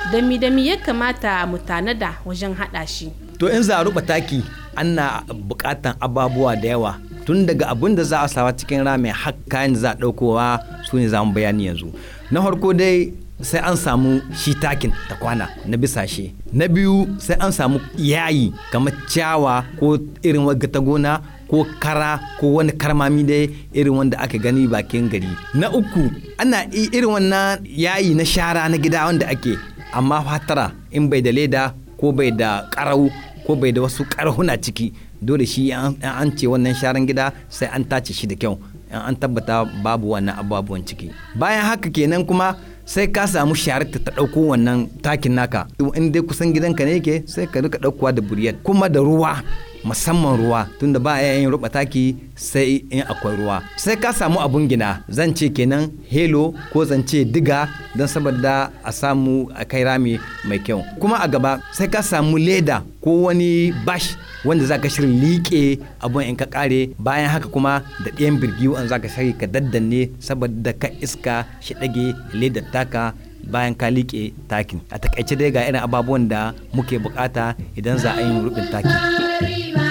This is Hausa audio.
da mi da mi ya kamata mu tanada wajen haɗa shi to in za a ruba taki ana bukatan ababuwa da yawa tun daga abin da za a sawa cikin rami har kayan da za a ɗaukowa su ne za mu bayani yanzu na farko dai sai an samu shi takin ta kwana na bisashe na biyu sai an samu yayi kamar ciyawa ko irin wagga gona ko kara ko wani karmami dai irin wanda aka gani bakin gari na uku ana irin wannan yayi na shara na gida wanda ake amma fatara in bai da leda ko bai da karau ko bai da wasu karhuna ciki dole shi an ce wannan sharan gida sai an tace shi da kyau an tabbata babu wannan abubuwan ciki bayan haka kenan kuma sai ka samu shahararta ta ɗauko wannan takin naka in dai kusan gidanka ne yake sai ka rika ɗaukowa da buriyar kuma da ruwa musamman ruwa tunda ba a yin ruba taki sai in akwai ruwa sai ka samu abun gina zan ce kenan helo ko zan ce diga don saboda a samu a kai rami mai kyau kuma a gaba sai ka samu leda ko wani bash wanda za ka shirin liƙe abun in ka kare bayan haka kuma da ɗayan birgi wanda za ka shiri ka daddanne saboda ka iska shi ɗage ledar taka bayan ka liƙe takin a takaice dai ga irin ababuwan da muke bukata idan za a yi rubin taki.